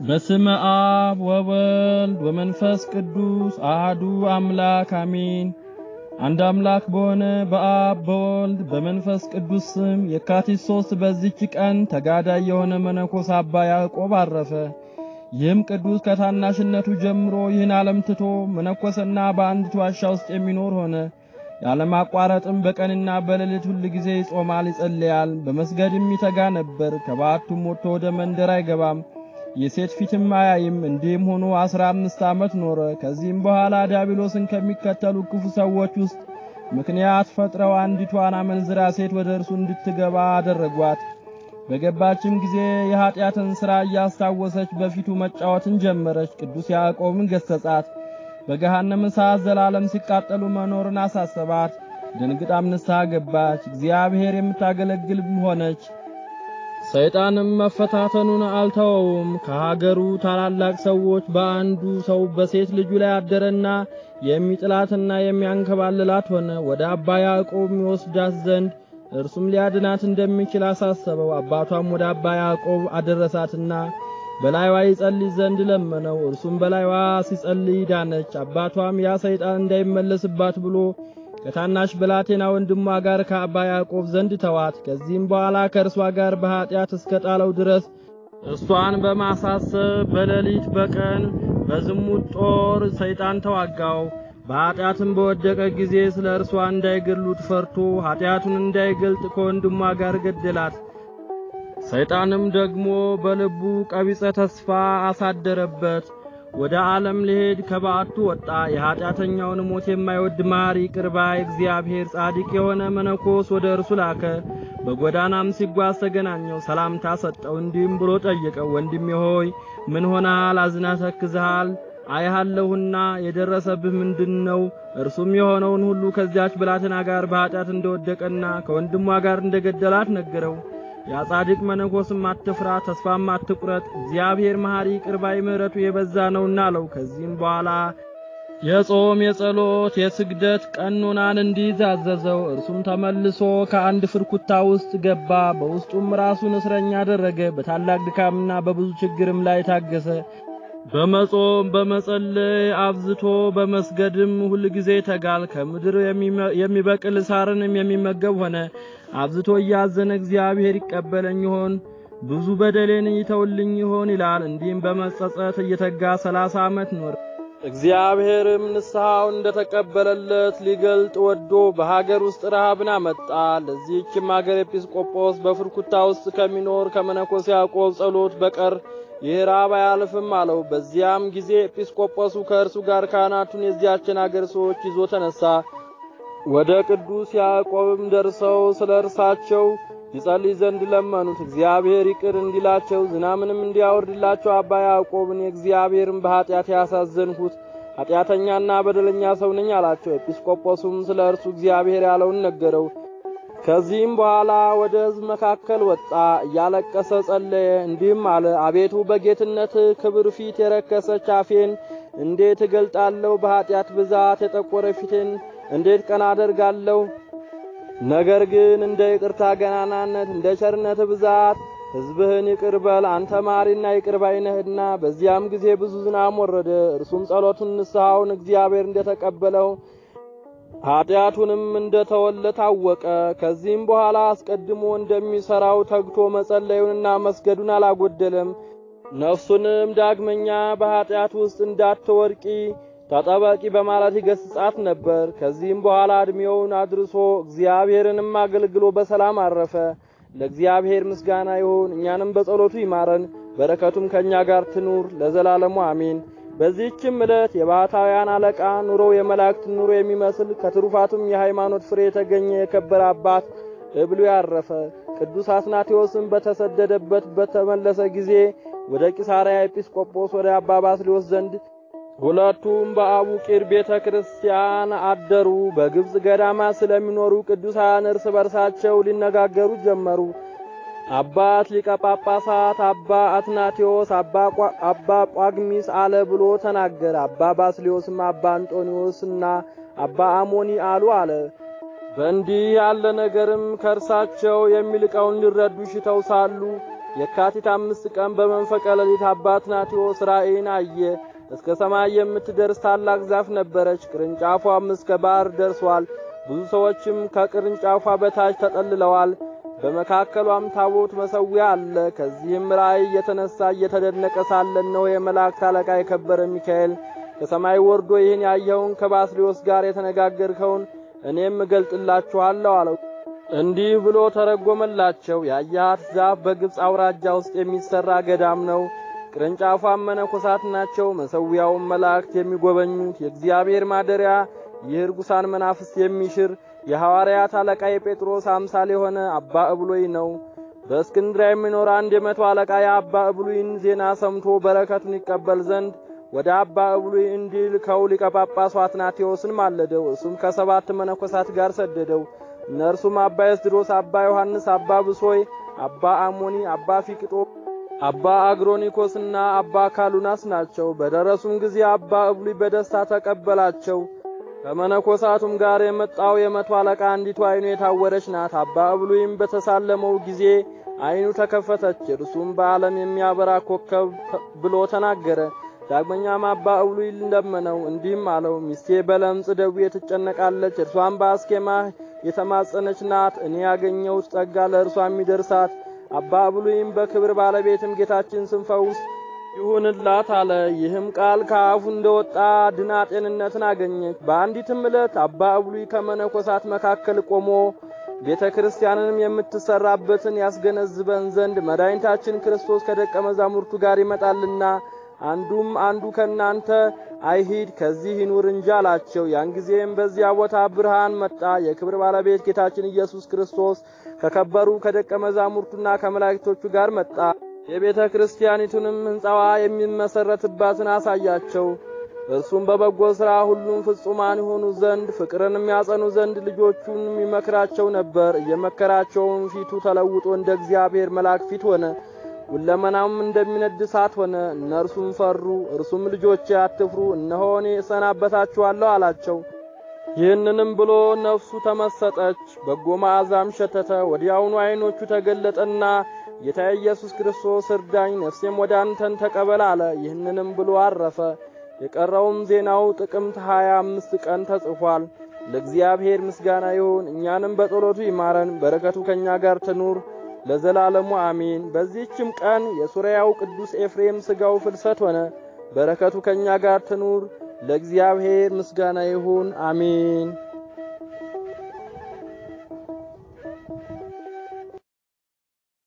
በስመ አብ ወወልድ ወመንፈስ ቅዱስ አህዱ አምላክ አሜን። አንድ አምላክ በሆነ በአብ በወልድ በመንፈስ ቅዱስ ስም የካቲት ሶስት በዚች ቀን ተጋዳይ የሆነ መነኮስ አባ ያዕቆብ አረፈ። ይህም ቅዱስ ከታናሽነቱ ጀምሮ ይህን ዓለም ትቶ መነኮሰና በአንዲት ዋሻ ውስጥ የሚኖር ሆነ። ያለማቋረጥም በቀንና በሌሊት ሁል ጊዜ ይጾማል፣ ይጸልያል፣ በመስገድም ይተጋ ነበር። ከበዓቱም ወጥቶ ወደ መንደር አይገባም፣ የሴት ፊትም አያይም። እንዲህም ሆኖ አስራ አምስት ዓመት ኖረ። ከዚህም በኋላ ዲያብሎስን ከሚከተሉ ክፉ ሰዎች ውስጥ ምክንያት ፈጥረው አንዲቷን አመንዝራ ሴት ወደ እርሱ እንድትገባ አደረጓት። በገባችም ጊዜ የኀጢአትን ሥራ እያስታወሰች በፊቱ መጫወትን ጀመረች። ቅዱስ ያዕቆብን ገሠጻት። በገሃነም እሳት ዘላለም ሲቃጠሉ መኖርን አሳሰባት። ደንግጣም ንስሐ ገባች። እግዚአብሔር የምታገለግል ሆነች። ሰይጣንም መፈታተኑን አልተወውም። ከሀገሩ ታላላቅ ሰዎች በአንዱ ሰው በሴት ልጁ ላይ አደረና የሚጥላትና የሚያንከባልላት ሆነ። ወደ አባ ያዕቆብ የሚወስዳት ዘንድ እርሱም ሊያድናት እንደሚችል አሳሰበው። አባቷም ወደ አባ ያዕቆብ አደረሳትና በላይዋ ይጸልይ ዘንድ ለመነው። እርሱም በላይዋ ሲጸልይ ዳነች። አባቷም ያ ሰይጣን እንዳይመለስባት ብሎ ከታናሽ ብላቴና ወንድሟ ጋር ከአባ ያዕቆብ ዘንድ ተዋት። ከዚህም በኋላ ከእርሷ ጋር በኀጢአት እስከ ጣለው ድረስ እሷን በማሳሰብ በሌሊት በቀን በዝሙት ጦር ሰይጣን ተዋጋው። በኀጢአትም በወደቀ ጊዜ ስለ እርሷ እንዳይገድሉት ፈርቶ ኀጢአቱን እንዳይገልጥ ከወንድሟ ጋር ገደላት። ሰይጣንም ደግሞ በልቡ ቀቢጸ ተስፋ አሳደረበት። ወደ ዓለም ሊሄድ ከበዓቱ ወጣ። የኀጢአተኛውን ሞት የማይወድ መሐሪ ይቅር ባይ እግዚአብሔር ጻድቅ የሆነ መነኮስ ወደ እርሱ ላከ። በጎዳናም ሲጓዝ ተገናኘው፣ ሰላምታ ሰጠው። እንዲህም ብሎ ጠየቀው፣ ወንድሜ ሆይ ምን ሆነሃል? አዝና ተክዝሃል? አይሃለሁና የደረሰብህ ምንድን ነው? እርሱም የሆነውን ሁሉ ከዚያች ብላቴና ጋር በኀጢአት እንደወደቀና ከወንድሟ ጋር እንደገደላት ነገረው። ያ ጻድቅ መነኮስም አትፍራ፣ ተስፋም አትቁረጥ፣ እግዚአብሔር መሐሪ ይቅር ባይ ምሕረቱ የበዛ ነውና አለው። ከዚህም በኋላ የጾም የጸሎት የስግደት ቀኖናን እንዲይዝ አዘዘው። እርሱም ተመልሶ ከአንድ ፍርኩታ ውስጥ ገባ። በውስጡም ራሱን እስረኛ አደረገ። በታላቅ ድካምና በብዙ ችግርም ላይ ታገሰ። በመጾም በመጸለይ አብዝቶ በመስገድም ሁል ጊዜ ተጋል። ከምድር የሚበቅል ሳርንም የሚመገብ ሆነ። አብዝቶ እያዘነ እግዚአብሔር ይቀበለኝ ይሆን? ብዙ በደሌን ይተውልኝ ይሆን ይላል። እንዲህም በመጸጸት እየተጋ ሰላሳ ዓመት ኖረ። እግዚአብሔርም ንስሐውን እንደተቀበለለት ሊገልጥ ወዶ በሀገር ውስጥ ረሃብን አመጣ። ለዚህችም ሀገር ኤጲስቆጶስ በፍርኩታ ውስጥ ከሚኖር ከመነኮስ ያዕቆብ ጸሎት በቀር ይህ ራብ አያልፍም አለው። በዚያም ጊዜ ኤጲስቆጶሱ ከእርሱ ጋር ካህናቱን የዚያችን አገር ሰዎች ይዞ ተነሳ። ወደ ቅዱስ ያዕቆብም ደርሰው ስለ እርሳቸው ይጸልይ ዘንድ ለመኑት። እግዚአብሔር ይቅር እንዲላቸው ዝናምንም እንዲያወርድላቸው አባ ያዕቆብን የእግዚአብሔርን በኀጢአት ያሳዘንሁት ኀጢአተኛና በደለኛ ሰው ነኝ አላቸው። ኤጲስቆጶሱም ስለ እርሱ እግዚአብሔር ያለውን ነገረው። ከዚህም በኋላ ወደ ሕዝብ መካከል ወጣ፣ እያለቀሰ ጸለየ፣ እንዲህም አለ። አቤቱ በጌትነት ክብር ፊት የረከሰች አፌን እንዴት እገልጣለሁ? በኀጢአት ብዛት የጠቆረ ፊቴን እንዴት ቀና አደርጋለሁ? ነገር ግን እንደ ይቅርታ ገናናነት እንደ ቸርነት ብዛት ሕዝብህን ይቅር በል፣ አንተ ማሪና ይቅር ባይ ነህና። በዚያም ጊዜ ብዙ ዝናም ወረደ። እርሱም ጸሎቱን ንስሐውን እግዚአብሔር እንደተቀበለው ኀጢአቱንም እንደተወለ ታወቀ። ከዚህም በኋላ አስቀድሞ እንደሚሠራው ተግቶ መጸለዩንና መስገዱን አላጎደለም። ነፍሱንም ዳግመኛ በኀጢአት ውስጥ እንዳትወድቂ ተጠበቂ በማለት ይገስጻት ነበር። ከዚህም በኋላ ዕድሜውን አድርሶ እግዚአብሔርንም አገልግሎ በሰላም አረፈ። ለእግዚአብሔር ምስጋና ይሁን፣ እኛንም በጸሎቱ ይማረን፣ በረከቱም ከእኛ ጋር ትኑር ለዘላለሙ አሜን። በዚህችም ዕለት የባሕታውያን አለቃ ኑሮው የመላእክት ኑሮ የሚመስል ከትሩፋቱም የሃይማኖት ፍሬ የተገኘ የከበረ አባት እብሉ ያረፈ። ቅዱስ አትናቴዎስም በተሰደደበት በተመለሰ ጊዜ ወደ ቂሳርያ ኤጲስቆጶስ ወደ አባ ባስልዮስ ዘንድ ሁለቱም በአቡቂር ቤተ ክርስቲያን አደሩ። በግብፅ ገዳማ ስለሚኖሩ ቅዱሳን እርስ በርሳቸው ሊነጋገሩ ጀመሩ። አባት ሊቀ ጳጳሳት አባ አትናቴዎስ አባ ጳግሚስ አለ ብሎ ተናገረ። አባ ባስልዮስም አባ አንጦኒዎስና አባ አሞኒ አሉ አለ። በእንዲህ ያለ ነገርም ከእርሳቸው የሚልቀውን ሊረዱ ሽተው ሳሉ የካቲት አምስት ቀን በመንፈቀ ሌሊት አባት ናቴዎስ ራእይን አየ። እስከ ሰማይ የምትደርስ ታላቅ ዛፍ ነበረች። ቅርንጫፏም እስከ ባህር ደርሷል። ብዙ ሰዎችም ከቅርንጫፏ በታች ተጠልለዋል። በመካከሏም ታቦት መሠዊያ አለ። ከዚህም ራእይ የተነሳ እየተደነቀ ሳለ እነሆ የመላእክት አለቃ የከበረ ሚካኤል ከሰማይ ወርዶ ይህን ያየኸውን ከባስልዮስ ጋር የተነጋገርከውን እኔም እገልጥላችኋለሁ አለው። እንዲህ ብሎ ተረጎመላቸው። ያያት ዛፍ በግብፅ አውራጃ ውስጥ የሚሰራ ገዳም ነው። ቅርንጫፏም መነኮሳት ናቸው። መሠዊያውም መላእክት የሚጎበኙት የእግዚአብሔር ማደሪያ ይህ ርኩሳን መናፍስት የሚሽር የሐዋርያት አለቃ የጴጥሮስ አምሳል የሆነ አባ እብሎይ ነው። በእስክንድርያ የሚኖር አንድ የመቶ አለቃ የአባ እብሉይን ዜና ሰምቶ በረከቱን ይቀበል ዘንድ ወደ አባ እብሉይ እንዲልከው ሊቀ ጳጳሱ አትናቴዎስን ማለደው። እሱም ከሰባት መነኮሳት ጋር ሰደደው። እነርሱም አባ ኤስድሮስ፣ አባ ዮሐንስ፣ አባ ብሶይ፣ አባ አሞኒ፣ አባ ፊቅጦ፣ አባ አግሮኒኮስና አባ ካሉናስ ናቸው። በደረሱም ጊዜ አባ እብሉይ በደስታ ተቀበላቸው። ከመነኮሳቱም ጋር የመጣው የመቶ አለቃ አንዲቱ ዓይኑ የታወረች ናት። አባ እብሉይም በተሳለመው ጊዜ ዓይኑ ተከፈተች። እርሱም በዓለም የሚያበራ ኮከብ ብሎ ተናገረ። ዳግመኛም አባ እብሉይ ለመነው፣ እንዲህም አለው፣ ሚስቴ በለምጽ ደዌ ትጨነቃለች። እርሷም በአስኬማ የተማጸነች ናት። እኔ ያገኘሁት ጸጋ ለእርሷ የሚደርሳት። አባ እብሉይም በክብር ባለቤትም ጌታችን ስም ፈውስ ይሁንላት አለ። ይህም ቃል ከአፉ እንደወጣ ድና ጤንነትን አገኘች። በአንዲትም ዕለት አባ እብሉይ ከመነኮሳት መካከል ቆሞ ቤተ ክርስቲያንንም የምትሰራበትን ያስገነዝበን ዘንድ መድኃኒታችን ክርስቶስ ከደቀ መዛሙርቱ ጋር ይመጣልና አንዱም አንዱ ከናንተ አይሂድ ከዚህ ይኑር እንጂ አላቸው። ያን ጊዜም በዚያ ቦታ ብርሃን መጣ። የክብር ባለቤት ጌታችን ኢየሱስ ክርስቶስ ከከበሩ ከደቀ መዛሙርቱና ከመላእክቶቹ ጋር መጣ። የቤተ ክርስቲያኒቱንም ሕንጻዋ የሚመሰረትባትን አሳያቸው። እርሱም በበጎ ሥራ ሁሉም ፍጹማን የሆኑ ዘንድ ፍቅርን የሚያጸኑ ዘንድ ልጆቹን የሚመክራቸው ነበር። እየመከራቸውም ፊቱ ተለውጦ እንደ እግዚአብሔር መልአክ ፊት ሆነ። ሁለመናም እንደሚነድ እሳት ሆነ። እነርሱም ፈሩ። እርሱም ልጆቼ አትፍሩ፣ እነሆ እኔ እሰናበታችኋለሁ አላቸው። ይህንንም ብሎ ነፍሱ ተመሰጠች፣ በጎ መዓዛም ሸተተ። ወዲያውኑ ዓይኖቹ ተገለጠና ጌታ ኢየሱስ ክርስቶስ እርዳኝ፣ ነፍሴም ወደ አንተን ተቀበል አለ። ይህንንም ብሎ አረፈ። የቀረውም ዜናው ጥቅምት ሀያ አምስት ቀን ተጽፏል። ለእግዚአብሔር ምስጋና ይሁን፣ እኛንም በጸሎቱ ይማረን፣ በረከቱ ከእኛ ጋር ትኑር ለዘላለሙ አሜን። በዚህችም ቀን የሱሪያው ቅዱስ ኤፍሬም ሥጋው ፍልሰት ሆነ። በረከቱ ከእኛ ጋር ትኑር። ለእግዚአብሔር ምስጋና ይሁን አሜን።